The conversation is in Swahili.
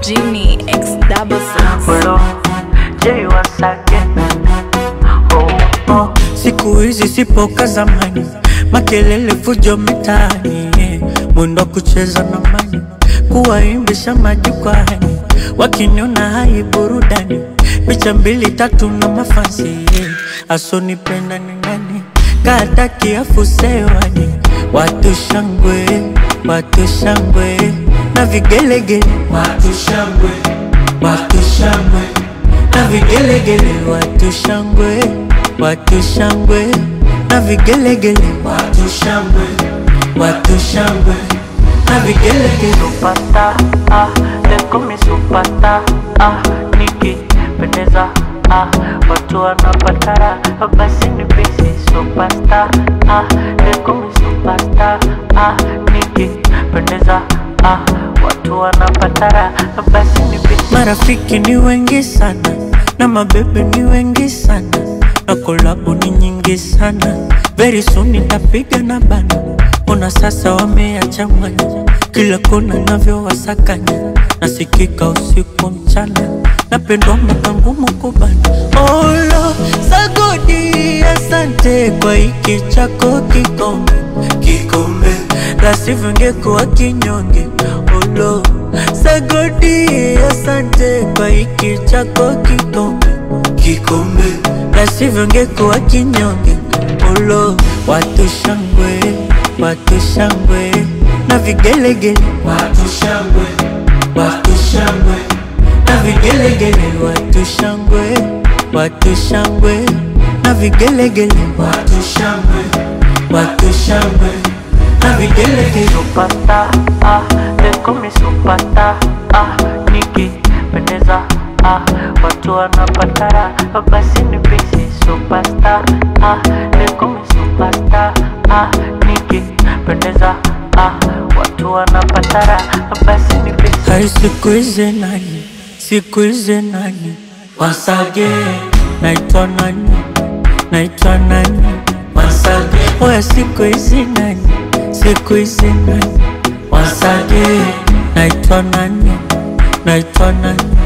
Genie X double six. Hello, Jay once again. Oh, oh. Siku hizi sipo ka zamani, makelele fujo mitaani, yeah. mwendo wa kucheza na mani, kuwaimbisha majukwani, wakiniona hai burudani, picha mbili tatu na mafansi, yeah. asonipenda ni nani, kata kiafu sewani, watu shangwe, watu shangwe na vigelegele, watu shangwe, watu shangwe na vigelegele, watu shangwe, watu shangwe na vigelegele, watu shangwe, watu shangwe na vigelegele. Supata ah, leko mi supata ah, nikipendeza ah, watu wanapatara basi ni besi supasta ah, leko mi supasta ah, nikipendeza ah, watu wanapatara basi ni besi. Marafiki ni wengi sana na mabebe ni wengi sana na kolabo ni nyingi sana. Very soon nitapiga na bana, ona sasa wameyachanganya kila kona navyowasakanya, nasikika usiku mchana, napendwa mwaka ngumu kubana. Olo sagodi, asante kwa hiki chako kikombe, kikombe la sivyo ngekuwa kinyonge. Olo sagodi, asante kwa hiki chako kikombe, kikombe la sivyo ngekuwa kinyonge. Olo watu shangwe, watu shangwe na vigelegele, watu shangwe, watu shangwe na vigelegele, watu shangwe, watu shangwe na vigelegele, watu shangwe, watu shangwe na vigelegele. Supata ah, leko mi supata ah, nikipendeza ah, watu wanapatara basi ni bisi supasta ah, leko mi supasta ah, nikipendeza ah, watu wanapatara basi ni bisi Hai siku hizi nani, siku hizi nani Once again, naitwa nani, naitwa nani Once again, oya siku hizi nani, siku hizi nani Once again, naitwa nani, naitwa nani